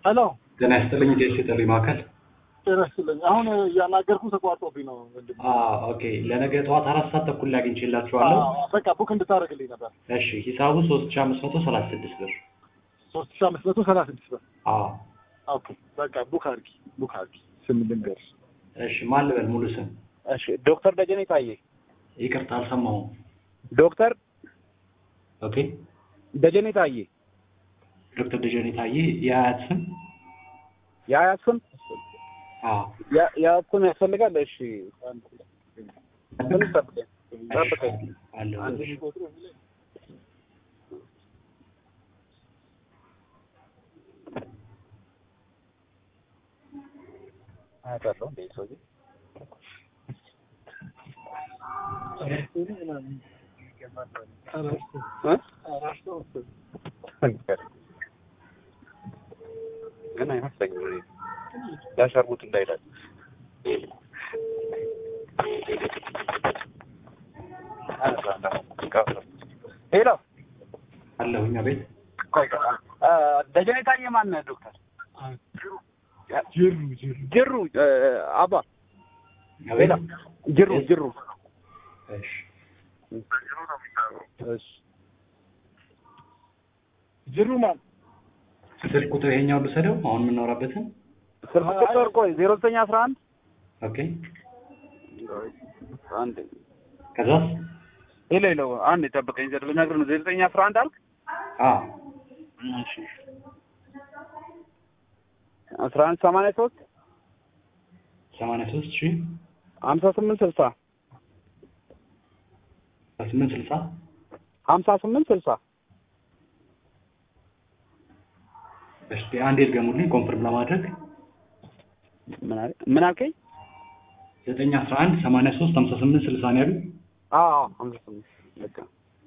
ሄሎ ጤና ይስጥልኝ። ዴስ የጥሪ ማዕከል ጤና ይስጥልኝ። አሁን እያናገርኩ ተቋርጦብኝ ነው ወንድም። አዎ፣ ኦኬ። ለነገ ጠዋት አራት ሰዓት ተኩል ላይ አግኝቼላችኋለሁ። አዎ፣ በቃ ቡክ እንድታደርግልኝ ነበር። እሺ፣ ሂሳቡ ሶስት ሺ አምስት መቶ ሰላሳ ስድስት ብር። ሶስት ሺህ አምስት መቶ ሰላሳ ስድስት ብር። አዎ፣ ኦኬ በቃ ቡክ አድርጊ፣ ቡክ አድርጊ። ስም ልንገርሽ። እሺ። ማን ልበል? ሙሉ ስም? እሺ ዶክተር ደጀኔ ታዬ። ይቅርታ አልሰማሁም። ዶክተር ኦኬ። ደጀኔ ታዬ። ዶክተር ደጀኔ ታዬ። የአያት ስም? የአያት ስም አዎ፣ ያ- የአያት ስም ያስፈልጋል። እሺ ትንሽ ጠብቀኝ ጠብቀኝ። አለሁ። አንድ አያታለሁ እንደ ሰውዬ እ? ግን አይመስለኝም እኔ ያሸርሙት እንዳይላል ሄሎ አለሁኝ። አቤት። ቆይ ቆይ፣ አ፣ ደጀኔ ታዬ ማን ነህ ዶክተር ጅሩ ጅሩ ጅሩ እ፣ አባ አቤት። ሄሎ ጅሩ ጅሩ እሺ። እሺ ጅሩ ማን? ስልክ ቁጥር ይሄኛው ልውሰደው፣ አሁን የምናወራበትን። ስልክ ቁጥር ቆይ ዜሮ ዘጠኝ አስራ አንድ ኦኬ። አንድ ከዛስ? ሄሎ ሄሎ አንድ ጠብቀኝ ዘ ልነግርህ ነው ዜሮ ዘጠኝ አስራ አንድ አልክ አዎ፣ እሺ አስራ አንድ ሰማንያ ሶስት ሰማንያ ሶስት ሺ ሀምሳ ስምንት ስልሳ ስምንት ስልሳ ሀምሳ ስምንት ስልሳ እስቲ አንዴ ድገሙልኝ ኮንፈርም ለማድረግ ምን አለ ምን አልከኝ? ዘጠኝ አስራ አንድ ሰማንያ ሶስት ሀምሳ ስምንት ስልሳ ነው ያሉኝ። አዎ አዎ ሀምሳ ስምንት በቃ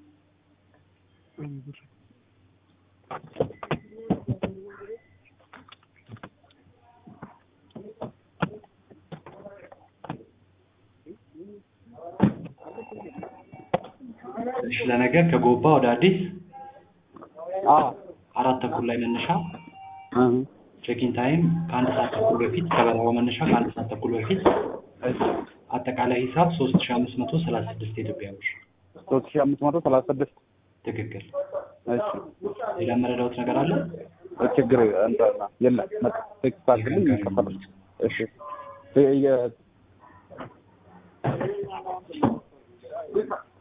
እሺ ለነገ ከጎባ ወደ አዲስ አዎ አራት ተኩል ላይ መነሻ እህ ቼኪን ታይም ከአንድ ሰዓት ተኩል በፊት ከበረራው መነሻ ከአንድ ሰዓት ተኩል በፊት እሺ አጠቃላይ ሂሳብ ሶስት ሺ አምስት መቶ ሰላሳ ስድስት የኢትዮጵያ ብር ሶስት ሺህ አምስት መቶ ሰላሳ ስድስት ትክክል። እሺ ሌላ መረዳሁት ነገር አለ? ችግር እንትና የለም በቃ ቴክስት አድርግልኝ ይከፈላል። እሺ የ-